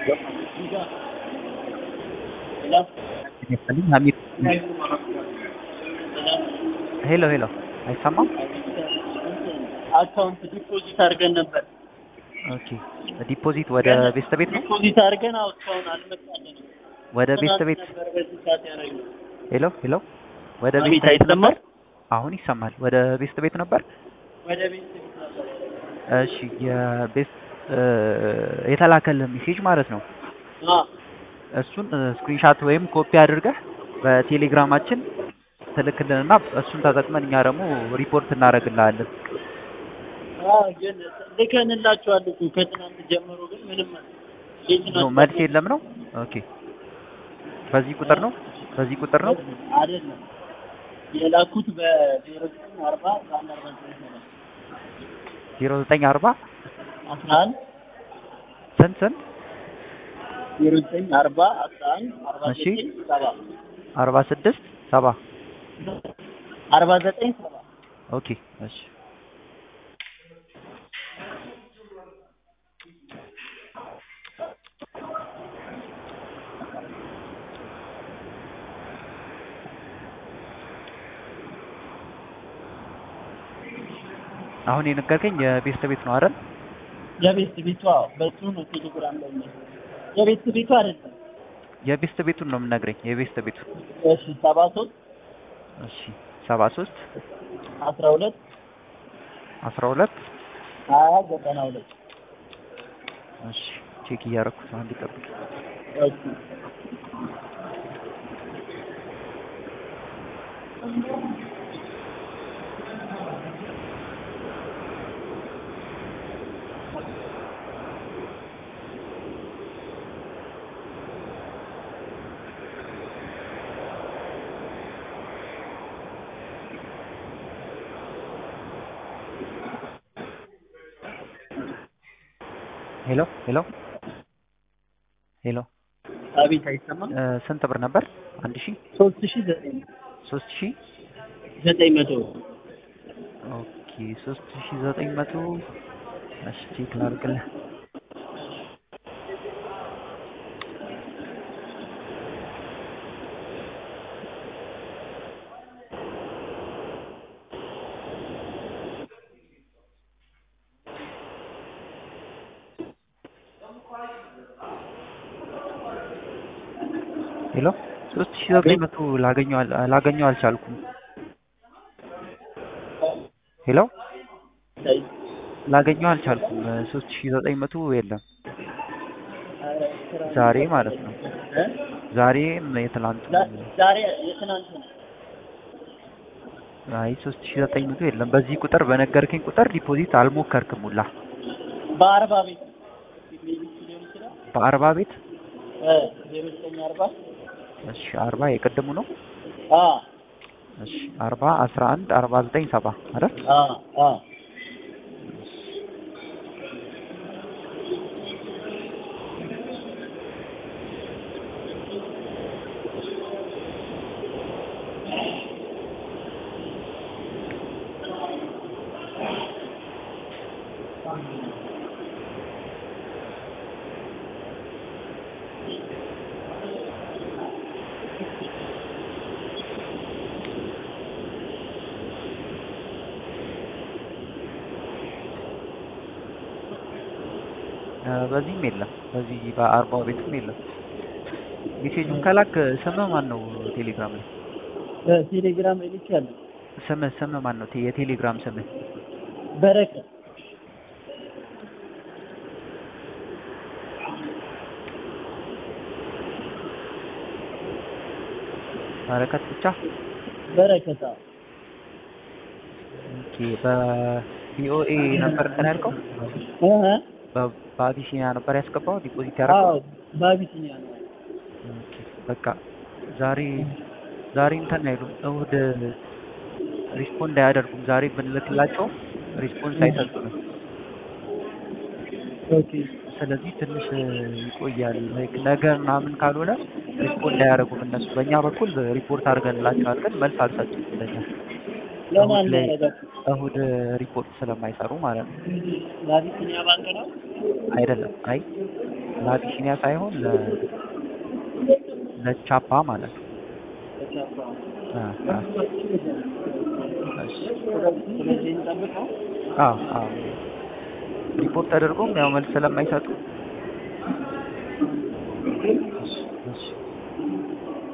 ይመስልኝ ሀሚድ ሄሎ ሄሎ አይሰማም? አካውንት ዲፖዚት አድርገን ነበር። ኦኬ ዲፖዚት ወደ ቤስት ቤት ነው? ዲፖዚት አድርገን አዎ፣ እስካሁን አልመጣልንም። ወደ ቤስት ቤት ነበር በዚህ ሰዓት ያደረግነው። ሄሎ ሄሎ ወደ አቤት፣ ቤስት ቤት ነበር? አይሰማም? አሁን ይሰማል። ወደ ቤስት ቤት ነበር? ወደ ቤት ቤት ነበር። እሺ የቤስት የተላከልህ ሜሴጅ ማለት ነው። አዎ እሱን ስክሪንሻት ወይም ኮፒ አድርገህ በቴሌግራማችን ትልክልንና እሱን ተጠቅመን እኛ ደግሞ ሪፖርት እናደርግልሃለን። አዎ፣ ግን ልከንላችኋል እኮ ከትናንት ጀምሮ ግን ምንም የት ነው ናችሁ? መልስ የለም ነው? ኦኬ በዚህ ቁጥር ነው? በዚህ ቁጥር ነው? አይደለም የላኩት በዜሮ ዘጠኝ አርባ በአንድ አርባ ዘጠኝ ነው። 0940 አስራ አንድ ስንት ስንት ዜሮ ዘጠኝ አርባ አስራ አንድ አርባ እሺ። ዘጠኝ ሰባ 46 70 አርባ ዘጠኝ ሰባ ኦኬ እሺ አሁን የነገርከኝ የቤስት ቤት ነው አይደል? የቤት ቤቷ በሱ ነው ቴሌግራም ላይ ነው። የቤት ቤቷ አይደለም። የቤስት ቤቱን ነው የምነግረኝ። የቤስት ቤቱ እሺ ሰባ ሶስት እሺ 73 አስራ ሁለት 12 ሀያ ዘጠና ሁለት እሺ ቼክ እያደረኩት ነው። አንድ ጠብቅ። እሺ ሄሎ ሄሎ ሄሎ አቤት አይሰማም። እ፣ ስንት ብር ነበር? አንድ ሺህ ሶስት ሺ ዘጠኝ ሶስት ሺህ ዘጠኝ መቶ ኦኬ ሶስት ሺህ ዘጠኝ መቶ እሺ ቼክ ላድርግልህ። ሄሎ ሶስት ሺህ ዘጠኝ መቶ ላገኘው አል- ላገኘው አልቻልኩም። ሄሎ ላገኘው አልቻልኩም። ሶስት ሺህ ዘጠኝ መቶ የለም ዛሬ ማለት ነው። እ? ዛሬም የትላንቱ ዛ- ዛሬ የትናንት ነው። አይ ሶስት ሺህ ዘጠኝ መቶ የለም። በዚህ ቁጥር በነገርከኝ ቁጥር ዲፖዚት አልሞከርክም ሁላ በአርባ ቤት ሊሆን ይችላል። በአርባ ቤት እ፣ ዜሮ ዘጠኝ አርባ እሺ አርባ የቀደሙ ነው። አ እሺ አርባ አስራ አንድ አርባ ዘጠኝ ሰባ አይደል? አ አ እ፣ በዚህም የለም። በዚህ በአርባው ቤትም የለም። ሜሴጁን ከላክ ስምህ ማን ነው? ቴሌግራም ላይ በቴሌግራም ላይ ልኬያለሁ። ስምህ ስምህ ማን ነው? ቴ- የቴሌግራም ስምህ በረከት በረከት ብቻ። በረከት አዎ። ኦኬ በቪኦኤ ነበር እንትን ያልከው? እ እ በ- በአቢሲኒያ ነበር ያስገባው ዲፖዚት ያደረገው? አዎ በአቢሲኒያ ነው። ኦኬ በቃ ዛሬ ዛሬ እንትን አይሉም። እሑድ ሪስፖንድ አያደርጉም። ዛሬ ብንልክላቸው ሪስፖንስ አይሰጡንም። ኦኬ ስለዚህ ትንሽ ይቆያል። ላይክ ነገ ምናምን ካልሆነ ሪስፖንድ አያደርጉም እነሱ። በእኛ በኩል ሪፖርት አድርገንላቸዋል፣ ግን መልስ አልሰጡም ለኛ ለማን እሑድ ላይ ያደረጋችሁ? እሑድ ሪፖርት ስለማይሰሩ ማለት ነው። ለአቢሲኒያ ባንክ ነው። አይደለም አይ ለአቢሲኒያ ሳይሆን ለ ለቻፓ ማለት ነው። አ አ እሺ ስለዚህ እንጠብቀው። አዎ አዎ ሪፖርት ተደርጎም ያው መልስ ስለማይሰጡ እሺ እሺ